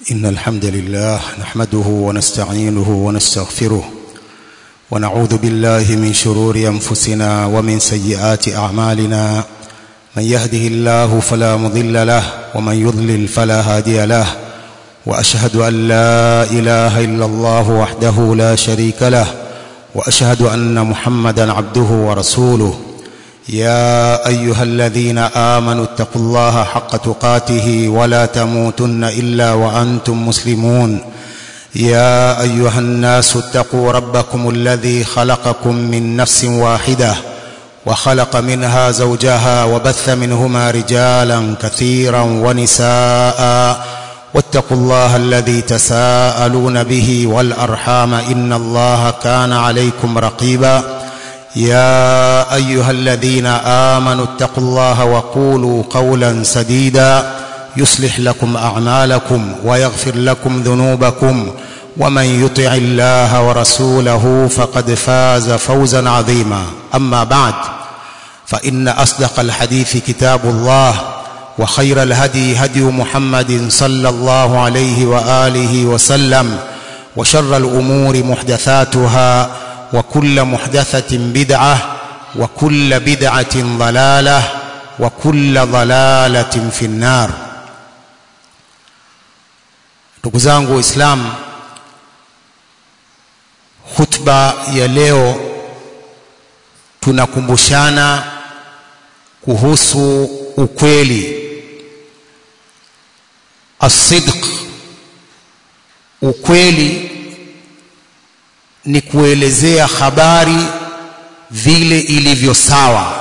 إن الحمد لله نحمده ونستعينه ونستغفره ونعوذ بالله من شرور أنفسنا ومن سيئات أعمالنا من يهده الله فلا مضل له ومن يضلل فلا هادي له وأشهد أن لا إله إلا الله وحده لا شريك له وأشهد أن محمدا عبده ورسوله يا أيها الذين آمنوا اتقوا الله حق تقاته ولا تموتن إلا وأنتم مسلمون يا أيها الناس اتقوا ربكم الذي خلقكم من نفس واحدة وخلق منها زوجها وبث منهما رجالا كثيرا ونساء واتقوا الله الذي تساءلون به والأرحام إن الله كان عليكم رقيبا يا أيها الذين آمنوا اتقوا الله وقولوا قولا سديدا يصلح لكم أعمالكم ويغفر لكم ذنوبكم ومن يطع الله ورسوله فقد فاز فوزا عظيما أما بعد فإن أصدق الحديث كتاب الله وخير الهدي هدي محمد صلى الله عليه وآله وسلم وشر الأمور محدثاتها وكل محدثة بدعة وكل بدعة ضلالة وكل ضلالة في النار ndugu zangu waislamu khutba ya leo tunakumbushana kuhusu ukweli asidq ukweli ni kuelezea habari vile ilivyo sawa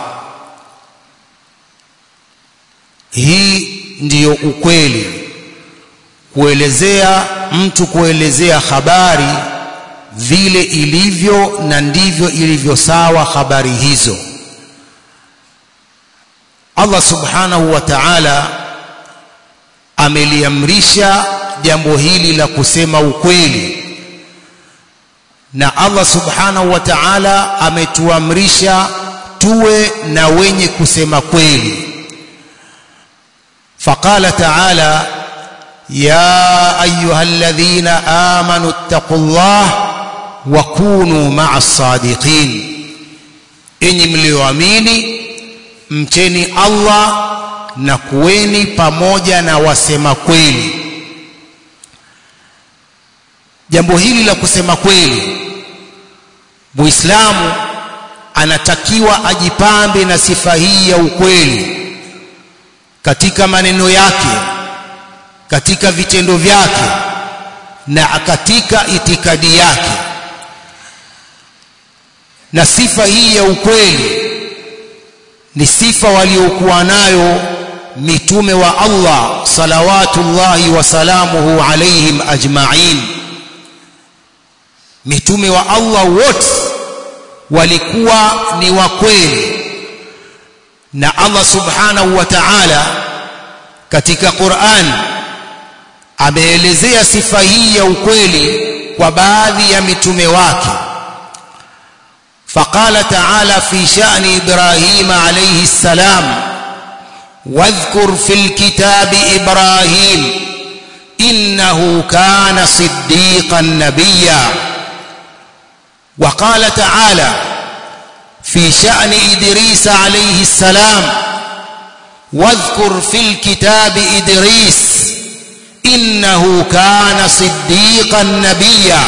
hii ndiyo ukweli kuelezea mtu kuelezea habari vile ilivyo na ndivyo ilivyo sawa habari hizo Allah subhanahu wa ta'ala ameliamrisha jambo hili la kusema ukweli na Allah subhanahu wa ta'ala ametuamrisha tuwe na wenye kusema kweli faqala ta'ala ya ayyuhalladhina amanu ittaqullah wa kunu ma'as sadiqin enyi mlioamini mcheni Allah na kuweni pamoja na wasema kweli jambo hili la kusema kweli muislamu anatakiwa ajipambe na sifa hii ya ukweli katika maneno yake katika vitendo vyake na katika itikadi yake na sifa hii ya ukweli ni sifa waliokuwa nayo mitume wa Allah salawatullahi wasalamuhu alaihim ajma'in mitume wa Allah wote walikuwa ni wa kweli na Allah subhanahu wa ta'ala katika Qur'an ameelezea sifa hii ya ukweli kwa baadhi ya mitume wake فقال تعالى في شأن إبراهيم عليه السلام واذكر في الكتاب إبراهيم إنه كان صديقا نبيا وقال تعالى في شأن إدريس عليه السلام واذكر في الكتاب إدريس إنه كان صديقا نبيا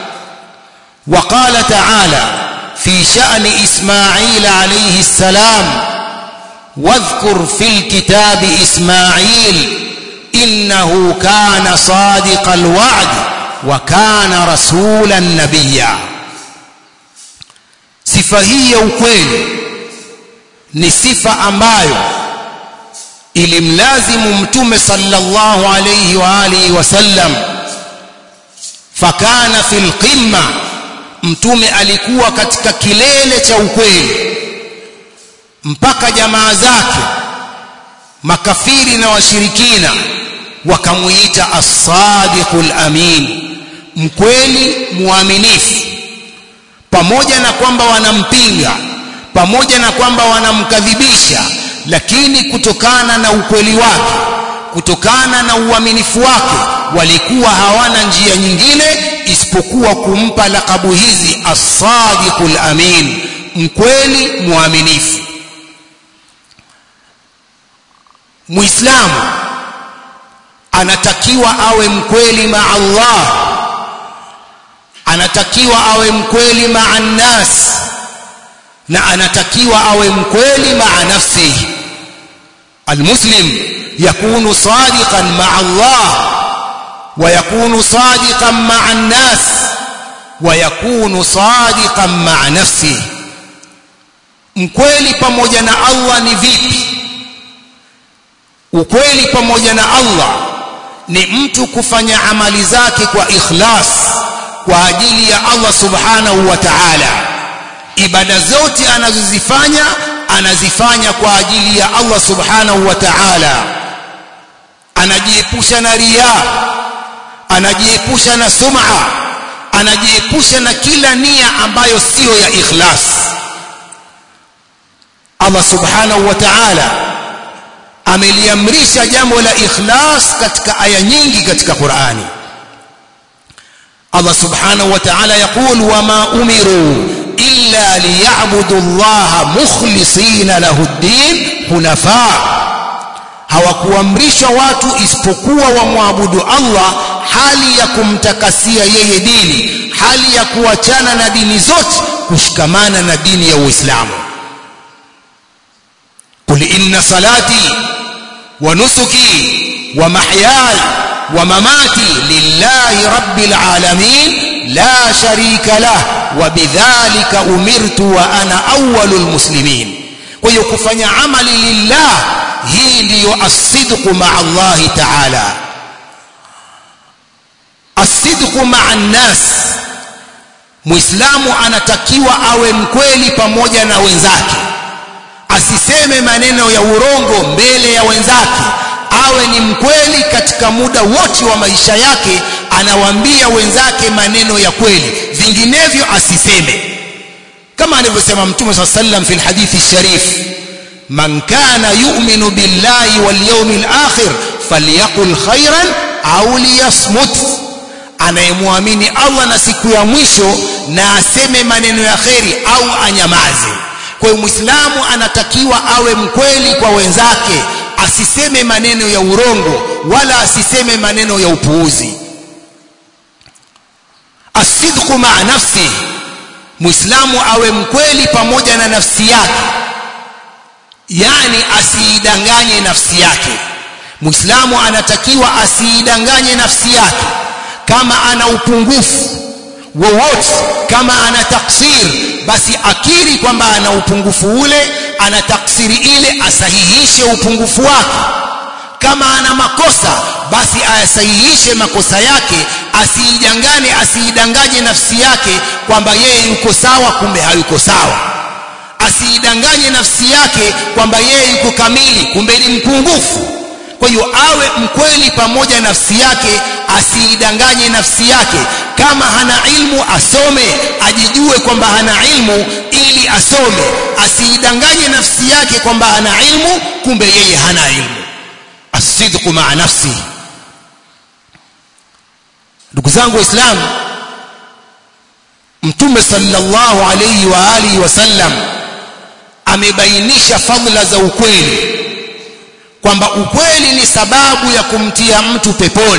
وقال تعالى في شأن إسماعيل عليه السلام واذكر في الكتاب إسماعيل إنه كان صادق الوعد وكان رسولا نبيا sifa hii ya ukweli ni sifa ambayo ilimlazimu mtume sallallahu alayhi wa alihi wasallam fakana fil qimma mtume alikuwa katika kilele cha ukweli mpaka jamaa zake makafiri na washirikina wakamuita as-sadiqul amin mkweli muaminifu pamoja na kwamba wanampinga pamoja na kwamba wanamkadhibisha lakini kutokana na ukweli wake kutokana na uaminifu wake walikuwa hawana njia nyingine isipokuwa kumpa lakabu hizi as-sadiqul amin mkweli mwaminifu muislamu anatakiwa awe mkweli maa Allah anatakiwa awe mkweli maa nnas na anatakiwa awe mkweli maa nafsihi المسلم يكون صادقا مع الله ويكون صادقا مع الناس ويكون صادقا مع نفسه mkweli pamoja na Allah ni vipi ukweli pamoja na Allah ni mtu kufanya amali zake kwa ikhlas kwa ajili ya Allah subhanahu wa ta'ala ibada zote anazozifanya anazifanya kwa ajili ya Allah subhanahu wa ta'ala anajiepusha na riya anajiepusha na sum'a anajiepusha na kila nia ambayo siyo ya ikhlas Allah subhanahu wa ta'ala ameliamrisha jambo la ikhlas katika aya nyingi katika Qur'ani Allah subhanahu wa ta'ala yaqul wama umiru illa liya'budu Allah mukhlisina lahu ad-din hunafa hawakuamrishwa watu isipokuwa wamwabudu Allah hali ya kumtakasia yeye dini hali ya kuachana na dini zote kushikamana na dini ya Uislamu قل إن صلاتي ونسكي ومحياي ومماتي لله رب العالمين لا شريك له وبذلك أمرت وأنا أول المسلمين ويكفني عملي لله هي لي الصدق مع الله تعالى الصدق مع الناس muislamu anatakiwa awe mkweli pamoja na wenzake asiseme maneno ya urongo mbele ya wenzake awe ni mkweli katika muda wote wa maisha yake anawaambia wenzake maneno ya kweli vinginevyo asiseme kama alivyosema mtume swalla sallam fi hadithi sharif man kana yu'minu billahi wal yawmil akhir falyaqul khairan au liyasmut anayemwamini Allah na siku ya mwisho na aseme maneno ya kheri au anyamaze kwa hiyo muislamu anatakiwa awe mkweli kwa wenzake asiseme maneno ya urongo wala asiseme maneno ya upuuzi asidqu maa nafsi muislamu awe mkweli pamoja na nafsi yake yani asiidanganye nafsi yake muislamu anatakiwa asiidanganye nafsi yake kama ana upungufu wowote kama ana taksir basi akiri kwamba ana upungufu ule ana taksiri ile asahihishe upungufu wake kama ana makosa basi ayasahihishe makosa yake asiidangane asiidanganye nafsi yake kwamba yeye yuko sawa kumbe hayuko sawa asiidanganye nafsi yake kwamba yeye yuko kamili kumbe ni mpungufu kwa hiyo awe mkweli pamoja nafsi yake asiidanganye nafsi yake kama hana ilmu asome ajijue kwamba hana ilmu ili asome asiidanganye nafsi yake kwamba hana ilmu kumbe yeye hana ilmu asidqu maa nafsi ndugu zangu waislamu mtume sallallahu alayhi wa alihi wasallam amebainisha fadhila za ukweli kwamba ukweli ni sababu ya kumtia mtu peponi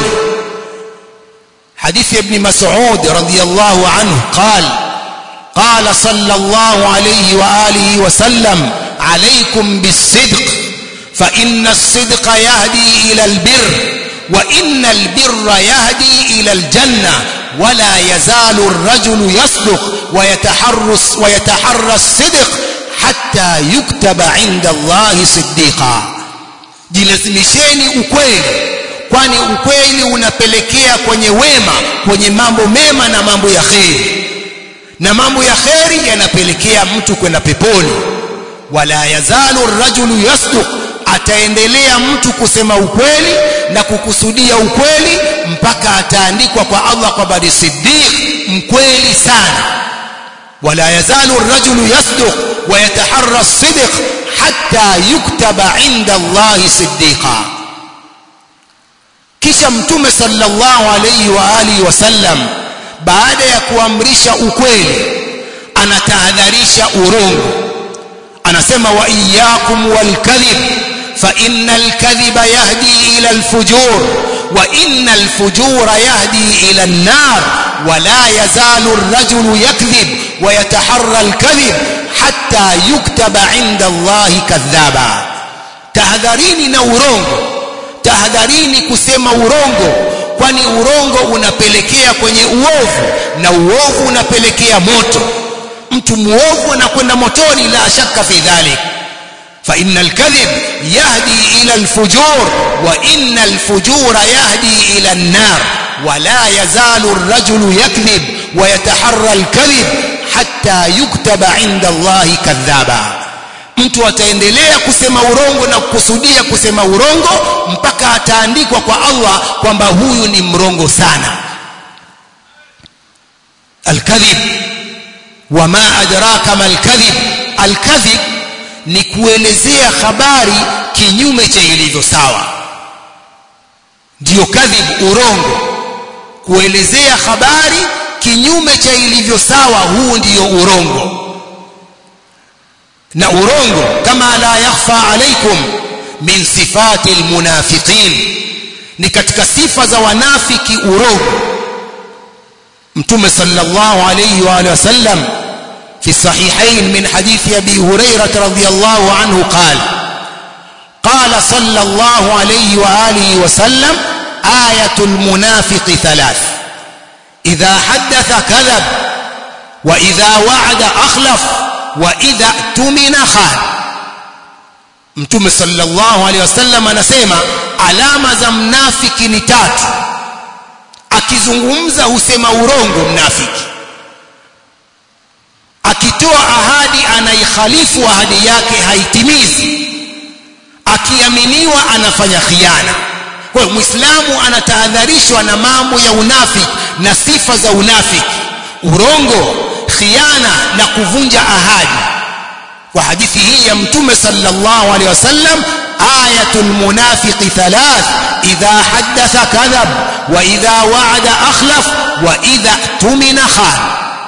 حديث ابن مسعود رضي الله عنه قال قال صلى الله عليه وآله وسلم عليكم بالصدق فإن الصدق يهدي إلى البر وإن البر يهدي إلى الجنة ولا يزال الرجل يصدق ويتحرس ويتحرى الصدق حتى يكتب عند الله صديقا jilazimisheni ukweli kwani ukweli unapelekea kwenye wema kwenye mambo mema na mambo ya kheri na mambo ya kheri yanapelekea mtu kwenda peponi wala yazalu rajulu yasduq ataendelea mtu kusema ukweli na kukusudia ukweli mpaka ataandikwa kwa Allah kwa bari siddiq mkweli sana wala yazalu rajulu yasduq wa yataharra as-sidq hatta yuktaba inda Allah siddiqa kisha mtume sallallahu alayhi wa alihi wasallam baada ya kuamrisha ukweli anatahadharisha urongo anasema wa iyyakum walkadhib fa innal kadhiba yahdi ila alfujur wa innal fujura yahdi ila an-nar wa la yazalu ar-rajulu yakdhib wa yataharra al-kadhib hatta yuktaba 'inda Allahi kadhaba tahadharini na urongo tahadharini kusema urongo kwani urongo unapelekea kwenye uovu na uovu unapelekea moto mtu muovu anakwenda motoni la shaka fi dhalik فإن الكذب يهدي إلى الفجور وإن الفجور يهدي إلى النار ولا يزال الرجل يكذب ويتحرى الكذب حتى يكتب عند الله كذابا mtu ataendelea kusema urongo na kukusudia kusema urongo mpaka ataandikwa kwa Allah kwamba huyu ni mrongo sana alkadhib wama adraka malkadhib alkadhib ni kuelezea habari kinyume cha ilivyo sawa ndiyo kadhib urongo kuelezea habari kinyume cha ilivyo sawa huu ndiyo urongo na urongo kama la yakhfa alaikum min sifati almunafiqin ni katika sifa za wanafiki urongo mtume sallallahu alayhi wa alihi wasallam في الصحيحين من حديث أبي هريرة رضي الله عنه قال قال صلى الله عليه وآله وسلم آية المنافق ثلاث إذا حدث كذب وإذا وعد أخلف وإذا اؤتمن خان mtume sallallahu alaihi wasallam anasema alama za mnafiki ni tatu akizungumza husema urongo mnafiki akitoa ahadi anaikhalifu ahadi yake haitimizi akiaminiwa anafanya khiana kwa hiyo muislamu anatahadharishwa na mambo ya unafiki na sifa za unafiki urongo khiana na kuvunja ahadi kwa hadithi hii ya mtume sallallahu alaihi wasallam ayatul munafiqi thalath idha haddatha kadhab wa idha wa'ada akhlaf wa idha tumina khan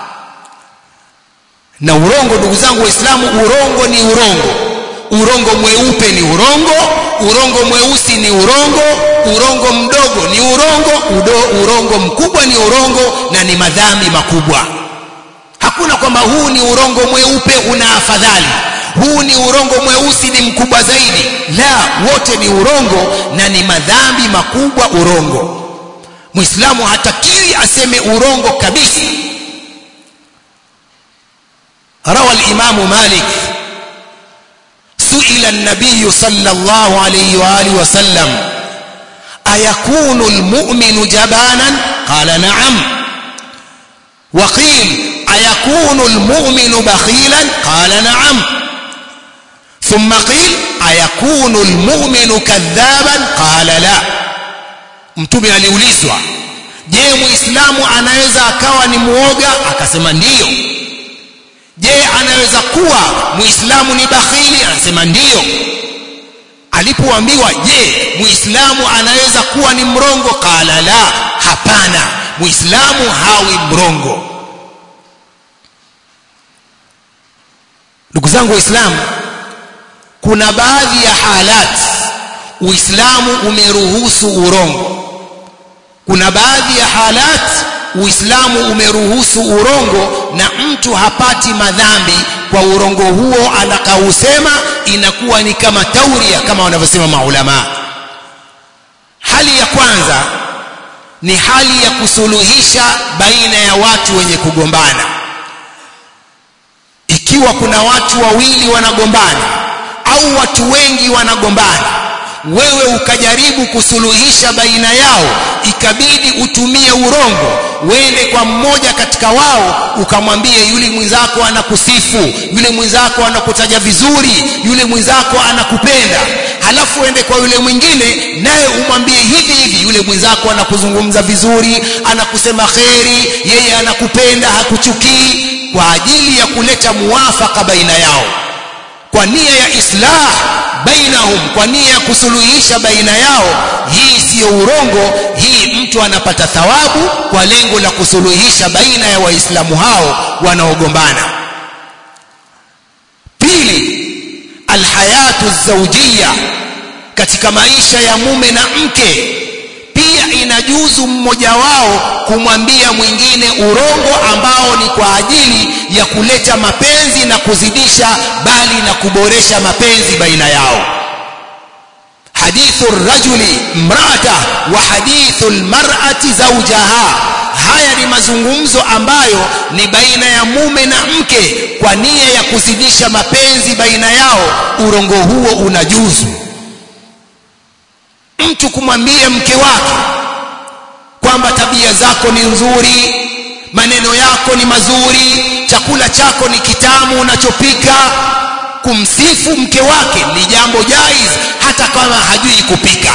na urongo ndugu zangu waislamu urongo ni urongo urongo mweupe ni urongo urongo mweusi ni urongo urongo mdogo ni urongo udo, urongo mkubwa ni urongo na ni madhambi makubwa hakuna kwamba huu ni urongo mweupe una afadhali huu ni urongo mweusi ni mkubwa zaidi la wote ni urongo na ni madhambi makubwa urongo muislamu hatakiwi aseme urongo kabisa روى الإمام مالك سئل النبي صلى الله عليه وآله وسلم أيكون المؤمن جبانا قال نعم وقيل أيكون المؤمن بخيلا قال نعم ثم قيل أيكون المؤمن كذابا قال لا mtume aliulizwa je muislamu anaweza akawa ni muoga akasema ndiyo je anaweza kuwa muislamu ni bakhili anasema ndiyo alipoambiwa je muislamu anaweza kuwa ni mrongo qala la hapana muislamu hawi mrongo ndugu zangu waislamu kuna baadhi ya halat uislamu umeruhusu urongo kuna baadhi ya halat uislamu umeruhusu urongo na mtu hapati madhambi kwa urongo huo anakausema inakuwa ni kama tauria kama wanavyosema maulama hali ya kwanza ni hali ya kusuluhisha baina ya watu wenye kugombana ikiwa kuna watu wawili wanagombana au watu wengi wanagombana wewe ukajaribu kusuluhisha baina yao ikabidi utumie urongo wende kwa mmoja katika wao ukamwambie yule mwenzako anakusifu yule mwenzako anakutaja vizuri yule mwenzako anakupenda halafu ende kwa yule mwingine naye umwambie hivi hivi yule mwenzako anakuzungumza vizuri anakusema kheri yeye anakupenda hakuchukii kwa ajili ya kuleta muwafaka baina yao kwa nia ya islah bainahum kwa nia ya kusuluhisha baina yao hii siyo urongo hii mtu anapata thawabu kwa lengo la kusuluhisha baina ya waislamu hao wanaogombana pili alhayatu zawjiyya katika maisha ya mume na mke pia inajuzu mmoja wao kumwambia mwingine urongo ambao ni kwa ajili ya kuleta mapenzi na kuzidisha bali na kuboresha mapenzi baina yao hadithu rajuli mrata wa hadithu lmarati zaujaha haya ni mazungumzo ambayo ni baina ya mume na mke kwa nia ya kuzidisha mapenzi baina yao urongo huo unajuzu mtu kumwambia mke wake kwamba tabia zako ni nzuri maneno yako ni mazuri chakula chako ni kitamu unachopika kumsifu mke wake ni jambo jaiz hata kama hajui kupika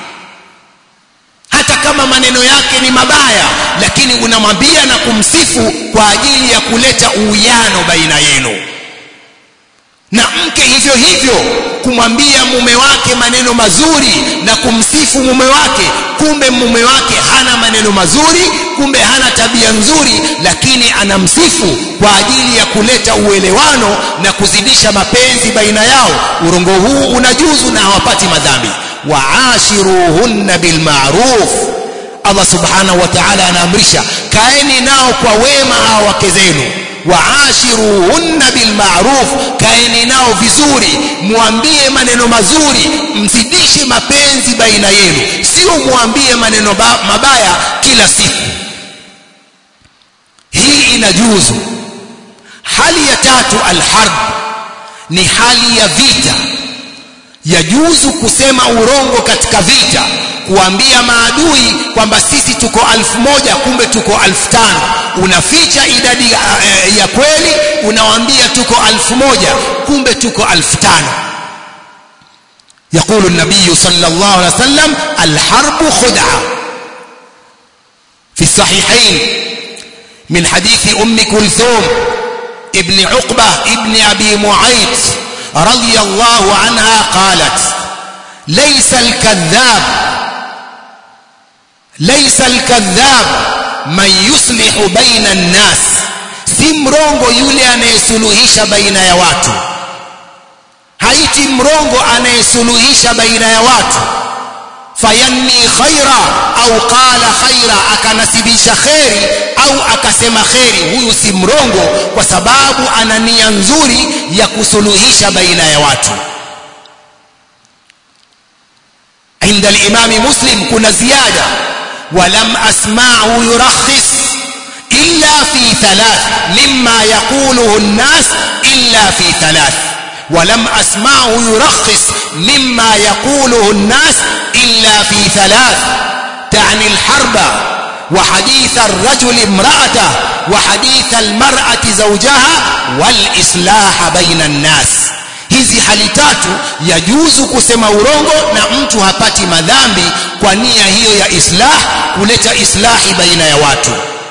hata kama maneno yake ni mabaya lakini unamwambia na kumsifu kwa ajili ya kuleta uwiano baina yenu na mke hivyo hivyo kumwambia mume wake maneno mazuri na kumsifu mume wake kumbe mume wake hana maneno mazuri kumbe hana tabia nzuri lakini anamsifu kwa ajili ya kuleta uelewano na kuzidisha mapenzi baina yao urongo huu unajuzu na hawapati madhambi waashiruhunna bilmaruf Allah subhanahu wa ta'ala anaamrisha kaeni nao kwa wema hao wake zenu waashiruhunna bilmaruf kaeni nao vizuri muambie maneno mazuri mzidishe mapenzi baina yenu sio muambie maneno mabaya kila siku hii inajuzu hali ya tatu alharb ni hali ya vita yajuzu kusema urongo katika vita kuambia maadui kwamba sisi tuko alfu moja kumbe tuko alfu tano unaficha idadi ya, ya kweli unawaambia tuko alfu moja kumbe tuko alfu tano يقول النبي صلى الله عليه وسلم الحرب خدعة في الصحيحين من حديث أم كلثوم ابن عقبة ابن أبي معيط رضي الله عنها قالت ليس الكذاب ليس الكذاب من يصلح بين الناس si mrongo yule anayesuluhisha baina ya watu haiti mrongo anayesuluhisha baina ya watu fayanni khaira au qala khaira akanasibisha kheri au akasema kheri huyu si mrongo kwa sababu ana nia nzuri ya kusuluhisha baina ya watu عند الإمام مسلم كنا زيادة ولم أسمعه يرخص إلا في ثلاث مما يقوله الناس إلا في ثلاث ولم أسمعه يرخص مما يقوله الناس إلا في ثلاث تعني الحرب وحديث الرجل امرأته وحديث المرأة زوجها والإصلاح بين الناس hizi hali tatu yajuzu kusema urongo na mtu hapati madhambi kwa nia hiyo ya islah kuleta islahi baina ya watu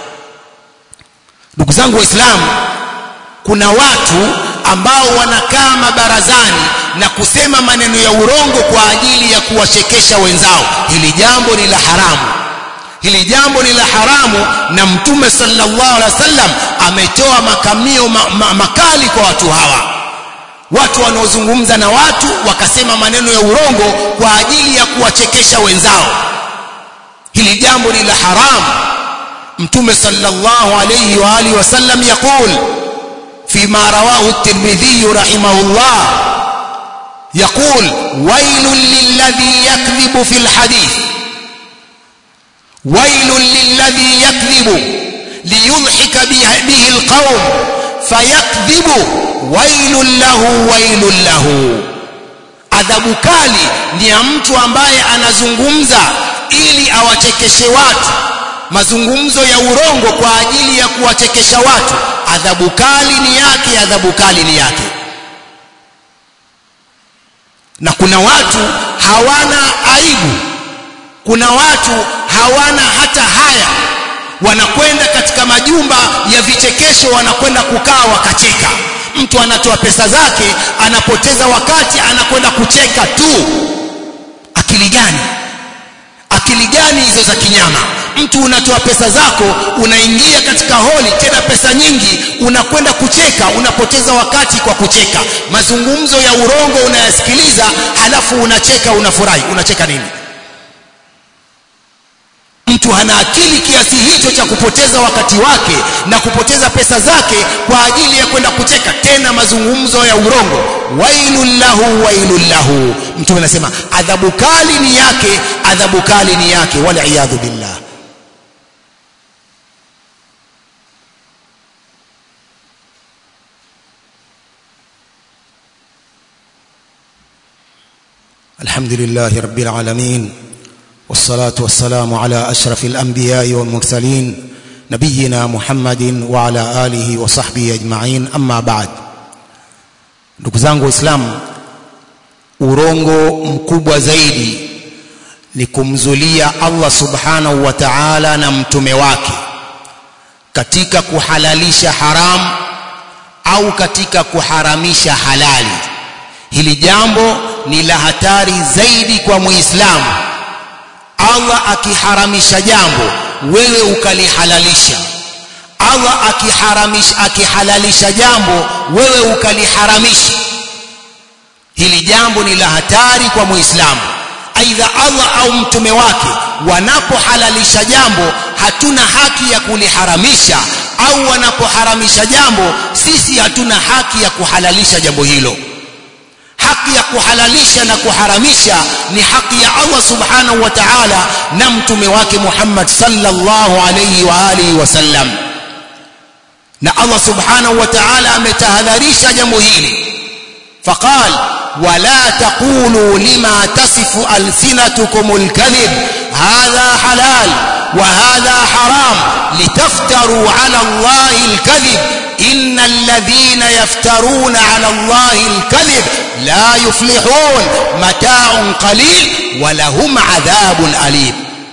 ndugu zangu waislamu kuna watu ambao wanakaa mabarazani na kusema maneno ya urongo kwa ajili ya kuwachekesha wenzao hili jambo ni la haramu hili jambo ni la haramu na mtume sallallahu alaihi wasallam ametoa makamio ma, ma, makali kwa watu hawa watu wanaozungumza na watu wakasema maneno ya urongo kwa ajili ya kuwachekesha wenzao hili jambo ni la haramu mtume sallallahu alayhi wa alihi wasallam yaqul فيما رواه الترمذي رحمه الله يقول ويل للذي يكذب في الحديث ويل للذي يكذب ليضحك به القوم فيكذب ويل له ويل له adhabu kali ni ya mtu ambaye anazungumza ili awachekeshe watu mazungumzo ya urongo kwa ajili ya kuwachekesha watu adhabu kali ni yake adhabu kali ni yake na kuna watu hawana aibu kuna watu hawana hata haya wanakwenda katika majumba ya vichekesho wanakwenda kukaa wakacheka mtu anatoa pesa zake anapoteza wakati anakwenda kucheka tu akili gani akili gani hizo za kinyama mtu unatoa pesa zako unaingia katika holi tena pesa nyingi unakwenda kucheka unapoteza wakati kwa kucheka mazungumzo ya urongo unayasikiliza halafu unacheka unafurahi unacheka nini mtu hana akili kiasi hicho cha kupoteza wakati wake na kupoteza pesa zake kwa ajili ya kwenda kucheka tena mazungumzo ya urongo wailul lahu wailul lahu mtume anasema adhabu kali ni yake adhabu kali ni yake wal iyadhu billah الحمد لله رب العالمين والصلاة والسلام على أشرف الأنبياء والمرسلين نبينا محمد وعلى آله وصحبه أجمعين أما بعد ndugu zangu waislamu urongo mkubwa zaidi ni kumzulia Allah subhanahu wa ta'ala na mtume wake katika kuhalalisha haram au katika kuharamisha halali hili jambo ni la hatari zaidi kwa muislamu Allah akiharamisha jambo wewe ukalihalalisha Allah akiharamisha akihalalisha jambo wewe ukaliharamisha hili jambo ni la hatari kwa muislamu aidha Allah au mtume wake wanapohalalisha jambo hatuna haki ya kuliharamisha au wanapoharamisha jambo sisi hatuna haki ya kuhalalisha jambo hilo haki ya kuhalalisha na kuharamisha ni haki ya Allah subhanahu wa ta'ala na mtume wake Muhammad sallallahu alayhi wa alihi wasallam na Allah subhanahu wa ta'ala ametahadharisha jambo hili faqal wala taqulu lima tasifu alsinatukum alkadhib hadha halal wa hadha haram litaftaru ala allahi alkadhib إن الذين يفترون على الله الكذب لا يفلحون متاع قليل ولهم عذاب أليم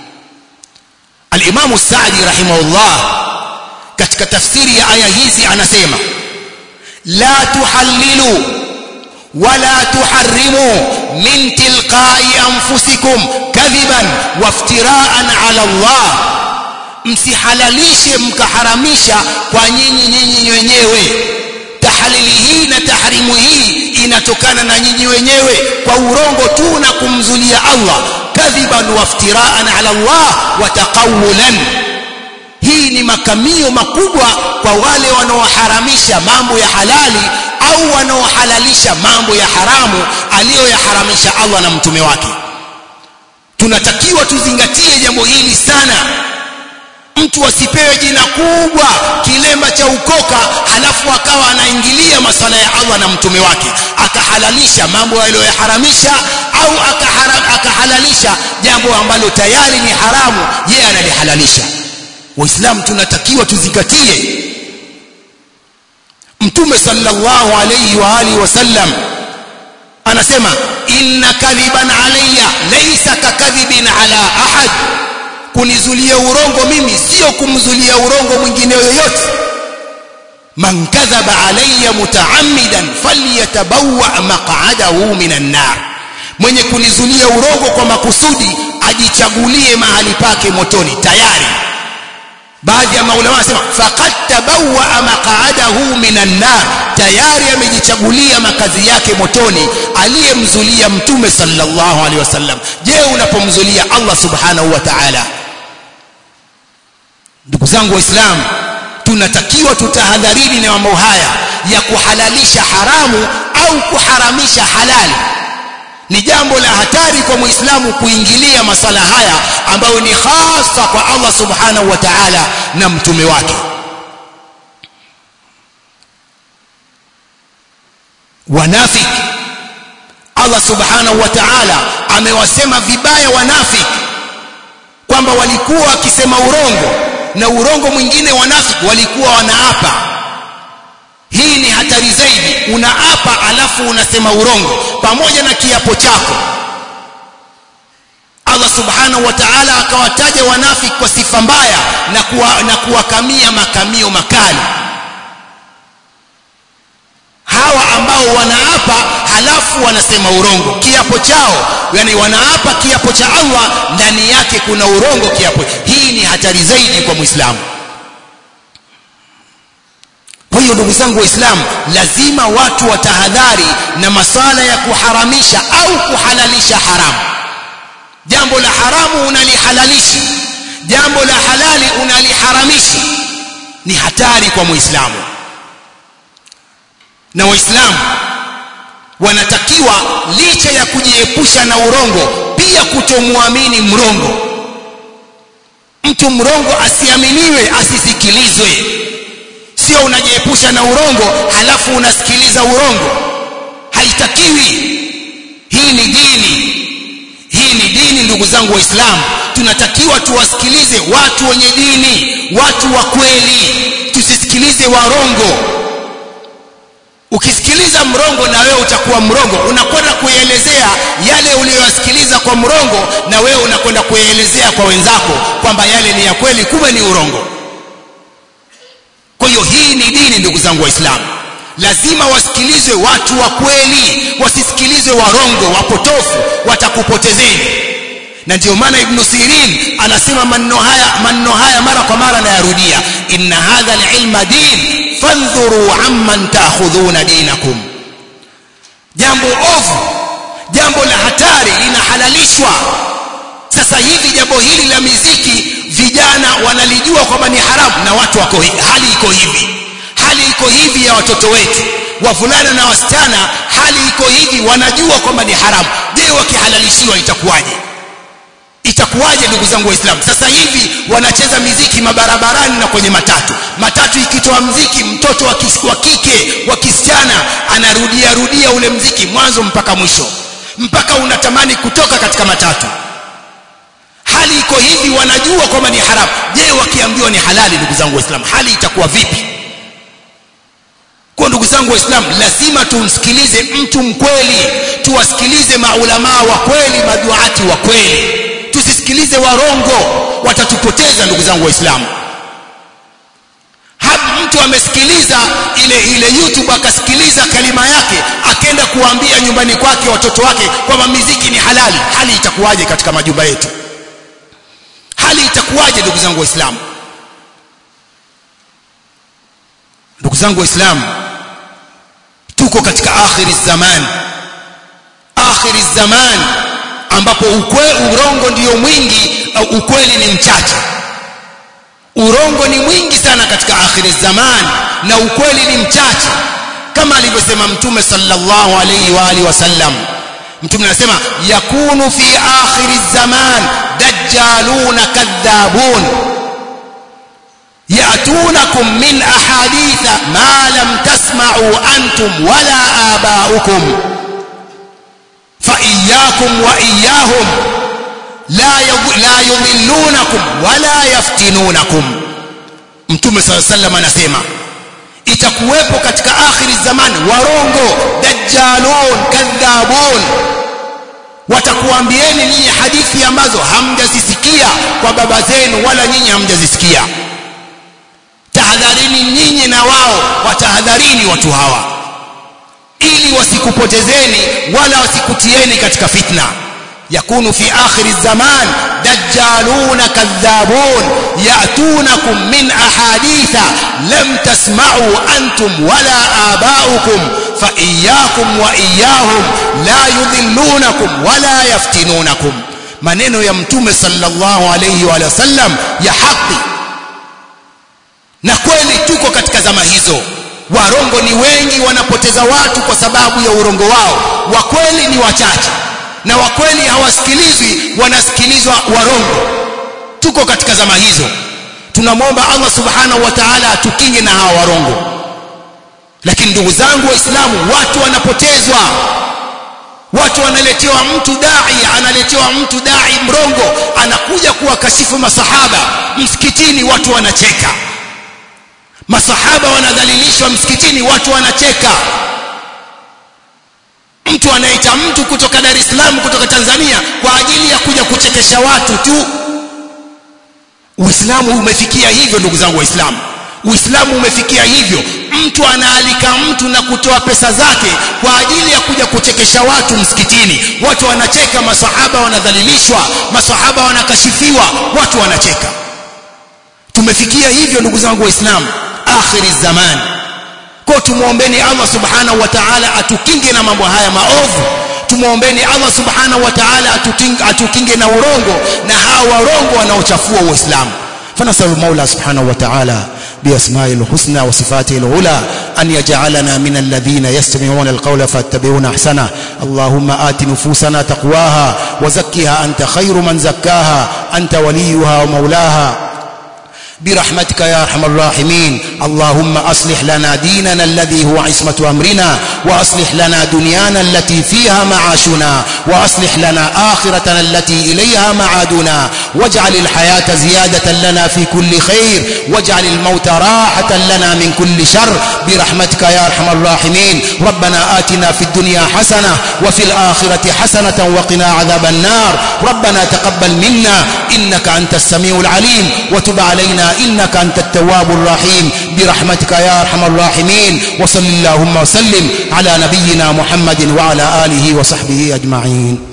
الإمام السعدي رحمه الله katika tafsiri ya aya hizi anasema la tuhallilu wala tuharrimu min tilqai anfusikum kadhiban waftiraan ala Allah msihalalishe mkaharamisha kwa nyinyi nyinyi wenyewe tahalili hii na tahrimu hii inatokana na nyinyi wenyewe kwa urongo tu na kumzulia Allah kadhiban waftiraan ala Allah wa taqawulan hii ni makamio makubwa kwa wale wanaoharamisha mambo ya halali au wanaohalalisha mambo ya haramu aliyoyaharamisha Allah na mtume wake tunatakiwa tuzingatie jambo hili sana mtu asipewe jina kubwa kilemba cha ukoka halafu akawa anaingilia masala ya Allah na mtume wake akahalalisha mambo aliyoyaharamisha au akahalalisha jambo ambalo tayari ni haramu yeye analihalalisha waislamu tunatakiwa tuzingatie mtume sallallahu alayhi wa alihi wasallam anasema inna kadhiban alayya laysa kakadhibin ala ahad kunizulia urongo mimi sio kumzulia urongo mwingine yoyote man kadhaba alayya mutaammidan falyatabawwa maq'adahu minan nar mwenye kunizulia urongo kwa makusudi ajichagulie mahali pake motoni tayari baadhi ya maulama wanasema faqad tabawwa maq'adahu minan nar tayari amejichagulia makazi yake motoni aliyemzulia mtume sallallahu alaihi wasallam je unapomzulia Allah subhanahu wa ta'ala ndugu zangu waislamu tunatakiwa tutahadharini na mambo haya ya kuhalalisha haramu au kuharamisha halali ni jambo la hatari kwa muislamu kuingilia masala haya ambayo ni hasa kwa Allah subhanahu wa ta'ala na mtume wake wanafik Allah subhanahu wa ta'ala amewasema vibaya wanafik kwamba walikuwa wakisema urongo na urongo mwingine wanafiki walikuwa wanaapa hii ni hatari zaidi unaapa alafu unasema urongo pamoja na kiapo chako Allah subhanahu wa ta'ala akawataja wanafiki kwa sifa mbaya na kuwa, na kuwakamia makamio makali hawa ambao wanaapa halafu wanasema urongo kiapo chao yani wanaapa kiapo cha Allah ndani yake kuna urongo kiapo hii ni hatari zaidi kwa muislamu kwa hiyo ndugu zangu waislamu lazima watu watahadhari na masala ya kuharamisha au kuhalalisha haramu jambo la haramu unalihalalisha jambo la halali unaliharamisha ni hatari kwa muislamu na waislamu wanatakiwa licha ya kujiepusha na urongo pia kutomwamini mrongo mtu mrongo asiaminiwe asisikilizwe sio unajiepusha na urongo halafu unasikiliza urongo haitakiwi hii ni dini hii ni dini ndugu zangu waislamu tunatakiwa tuwasikilize watu wenye dini watu wa kweli tusisikilize warongo ukisikiliza mrongo na wewe utakuwa mrongo unakwenda kuelezea yale uliyoyasikiliza kwa mrongo na wewe unakwenda kuelezea kwa wenzako kwamba yale ni ya kweli kumbe ni urongo kwa hiyo hii ni dini ndugu zangu waislamu lazima wasikilizwe watu wa kweli wasisikilizwe warongo wapotofu watakupotezeni na ndio maana ibn sirin anasema maneno haya maneno haya mara kwa mara nayarudia inna hadha alilma din fandhuru amman ta'khudhuna dinakum jambo ovu jambo la hatari linahalalishwa sasa hivi jambo hili la miziki vijana wanalijua kwamba ni haramu na watu wako hali iko hivi hali iko hivi ya watoto wetu wavulana na wasichana hali iko hivi wanajua kwamba ni haramu je wakihalalishiwa itakuwaje itakuwaje ndugu zangu waislamu sasa hivi wanacheza miziki mabarabarani na kwenye matatu matatu ikitoa mziki mtoto wa kike wa kisichana anarudia rudia ule mziki mwanzo mpaka mwisho mpaka unatamani kutoka katika matatu hali iko hivi wanajua kwamba ni haramu je wakiambiwa ni halali ndugu zangu waislamu hali itakuwa vipi kwa ndugu zangu waislamu lazima tumsikilize mtu mkweli tuwasikilize maulamaa wa kweli maduati wa kweli tusisikilize warongo watatupoteza ndugu zangu waislamu hapa mtu amesikiliza ile ile youtube akasikiliza kalima yake akenda kuambia nyumbani kwake watoto wake kwamba miziki ni halali hali itakuwaje katika majumba yetu hali itakuwaje ndugu zangu waislamu ndugu zangu waislamu tuko katika akhiri zaman akhiri zaman ambapo ukwe urongo ndiyo mwingi au ukweli ni mchache urongo ni mwingi sana katika akhiri zaman na ukweli ni mchache kama alivyosema mtume sallallahu alayhi wa alihi wasallam mtume anasema yakunu fi akhiri zaman dajjaluna kadhabun يأتونكم من أحاديث ما لم تسمعوا أنتم ولا آباؤكم فإياكم وإياهم لا لا يضلونكم ولا يفتنونكم Mtume صلى الله عليه وسلم anasema itakuwepo katika akhiri zamani warongo dajjalun kadhabun watakuambieni nyinyi hadithi ambazo hamjazisikia kwa baba zenu wala nyinyi hamjazisikia tahadharini nyinyi na wao watahadharini watu hawa ili wasikupotezeni wala wasikutieni katika fitna yakunu fi akhir zaman dajjaluna kadhabun yatunakum min ahaditha lam tasma'u antum wala aba'ukum fa iyyakum wa iyyahum la yudhillunakum wala yaftinunakum maneno ya mtume sallallahu alayhi wa sallam ya haki na kweli tuko katika zama hizo warongo ni wengi wanapoteza watu kwa sababu ya urongo wao wa kweli ni wachache na wa kweli hawasikilizwi wanasikilizwa warongo tuko katika zama hizo tunamwomba Allah subhanahu wa ta'ala atukinge na hawa warongo lakini ndugu zangu waislamu watu wanapotezwa watu wanaletewa mtu dai analetewa mtu dai mrongo anakuja kuwakashifu masahaba msikitini watu wanacheka masahaba wanadhalilishwa msikitini watu wanacheka mtu anaita mtu kutoka Dar es Salaam kutoka Tanzania kwa ajili ya kuja kuchekesha watu tu Uislamu umefikia hivyo ndugu zangu waislamu uislamu umefikia hivyo mtu anaalika mtu na kutoa pesa zake kwa ajili ya kuja kuchekesha watu msikitini watu wanacheka masahaba wanadhalilishwa masahaba wanakashifiwa watu wanacheka tumefikia hivyo ndugu zangu waislamu akhiri zaman kwa tumuombeni Allah subhanahu wa ta'ala atukinge na mambo haya maovu tumuombeni Allah subhanahu wa ta'ala atukinge, atukinge na urongo na hawa warongo wanaochafua uislamu فنسأل المولى سبحانه وتعالى بأسمائه الحسنى وصفاته العلى أن يجعلنا من الذين يستمعون القول فاتبعون أحسنه اللهم آت نفوسنا تقواها وزكها أنت خير من زكاها أنت وليها ومولاها برحمتك يا ارحم الراحمين اللهم اصلح لنا ديننا الذي هو عصمه امرنا واصلح لنا دنيانا التي فيها معاشنا واصلح لنا اخرتنا التي اليها معادنا واجعل الحياه زياده لنا في كل خير واجعل الموت راحه لنا من كل شر برحمتك يا ارحم الراحمين ربنا آتنا في الدنيا حسنه وفي الاخره حسنه وقنا عذاب النار ربنا تقبل منا انك انت السميع العليم وتب علينا إنك أنت التواب الرحيم برحمتك يا أرحم الراحمين وصل اللهم وسلم على نبينا محمد وعلى آله وصحبه أجمعين